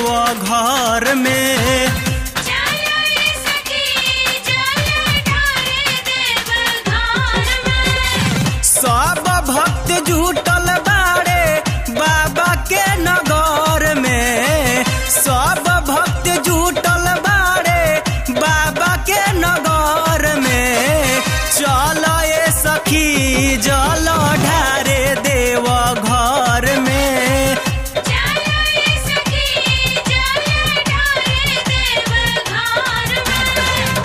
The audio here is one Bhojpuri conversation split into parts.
देव घर में चलो रे सखी चलो ढारे देव घर में सब भक्त जुटल बाड़े बाबा के नगर में सब भक्त जुटल बाड़े बाबा के नगर में चल ए सखी जल ढारे देव घर में चलो रे सखी चलो ढारे देव घर में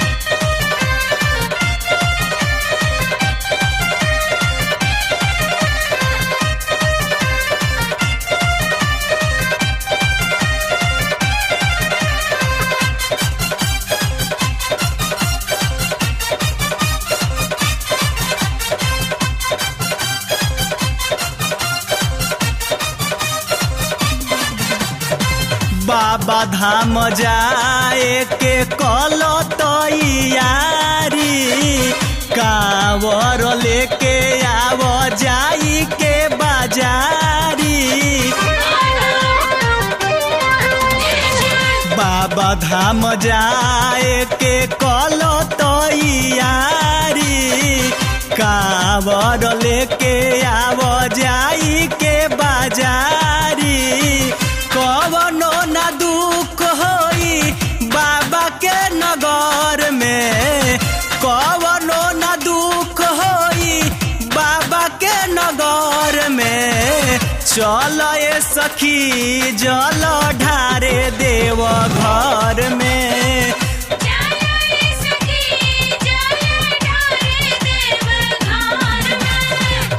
बाबा धाम जाए के कल तैयारी कावर लेके आव जाई के बाजारी बाबा धाम जाए के कल तैयारी कावर लेके आव जाई के बाजारी कवनो न दुख होई बाबा के नगर में कवनो न दुख होई बाबा के नगर में चल ए सखी जल ढारे देव घर में चलो रे सखी चलो ढारे देव घर में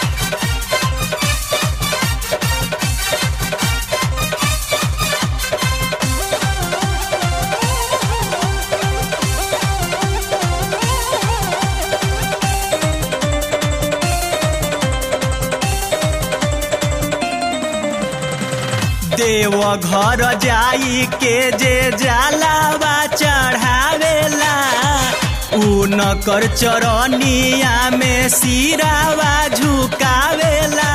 देव घर जाई के जे जलावा चढ़ावेला ऊ नकर चरनिया में सिरावा झुकावेला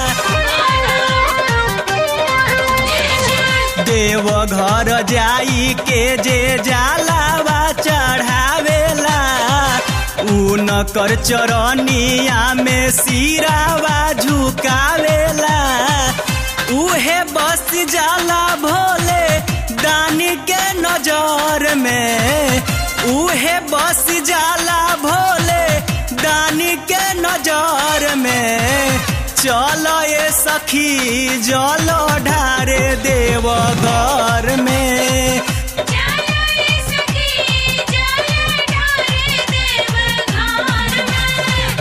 देव घर जाई के जे जलावा चढ़ावेला ऊ नकर चरनिया में सिरावा झुकावेला उहे बस जाला भोले दानी के नजर में उहे बस जाला भोले दानी के नजर में चल ए सखी जल ढारे देव घर में चलो रे सखी चलो ढारे देव घर में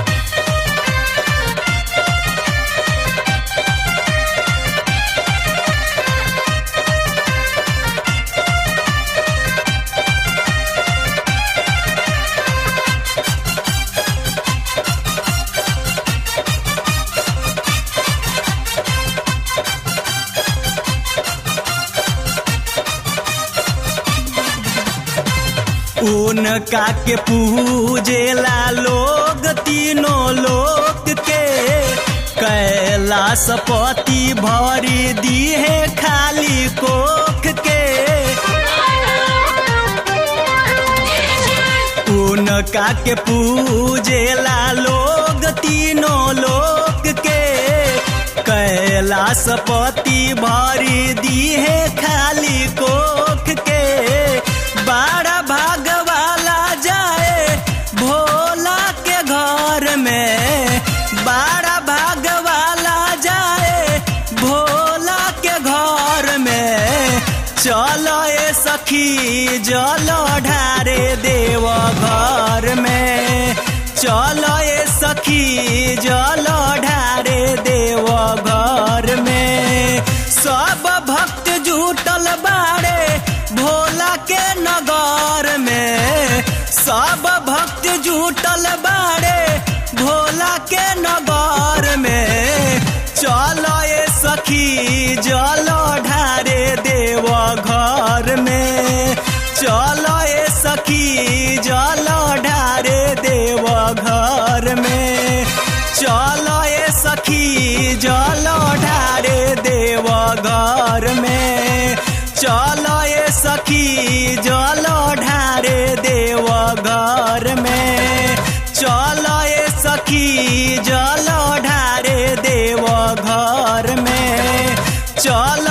उनका के पूजेला लोग तीनों लोग के कैलाश पति भरी दीहे खाली कोख के उनका के पूजेला लोग तीनों लोग के कैलाश पति भरी दीहे खाली कोख के बड़ा भाग वाला जाए भोला के घर में बड़ा भाग वाला जाए भोला के घर में चलो ए सखी जल ढारे देव घर में चलो ए सखी जल ढारे देव घर में सब भक्त जुटल बाड़े भोला के नगर में सब भक्त जुटल बाड़े भोला के नगर में चलो ए सखी जल ढारे देव घर में चलो ए सखी जल ढारे देव घर में चलो ए सखी जल ढारे देव घर में चल